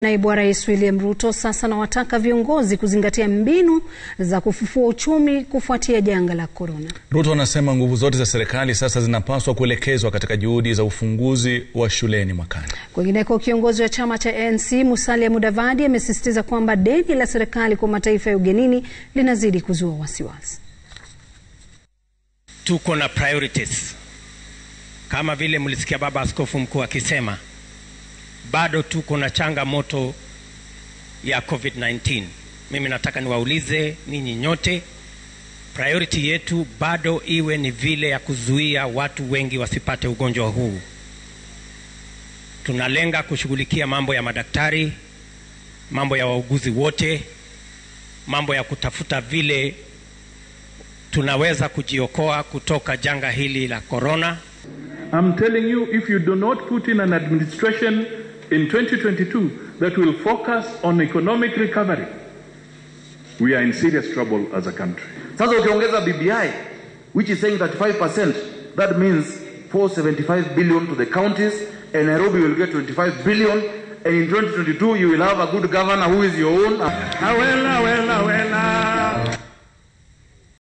Naibu wa Rais William Ruto sasa anawataka viongozi kuzingatia mbinu za kufufua uchumi kufuatia janga la korona. Ruto anasema nguvu zote za serikali sasa zinapaswa kuelekezwa katika juhudi za ufunguzi wa shuleni mwakani. Kwingineko, kiongozi wa chama cha ANC Musalia Mudavadi amesisitiza kwamba deni la serikali kwa mataifa ya ugenini linazidi kuzua wasiwasi. Tuko na priorities kama vile mlisikia baba askofu mkuu akisema bado tuko na changamoto ya COVID-19. Mimi nataka niwaulize ninyi nyote, priority yetu bado iwe ni vile ya kuzuia watu wengi wasipate ugonjwa huu. Tunalenga kushughulikia mambo ya madaktari, mambo ya wauguzi wote, mambo ya kutafuta vile tunaweza kujiokoa kutoka janga hili la corona. I'm telling you, if you do not put in an administration in 2022 that will focus on economic recovery, we are in serious trouble as a country. Sasa ukiongeza BBI which is saying 35%, that means 475 billion to the counties and Nairobi will get 25 billion and in 2022 you will have a good governor who is your own. Awela, awela, awela.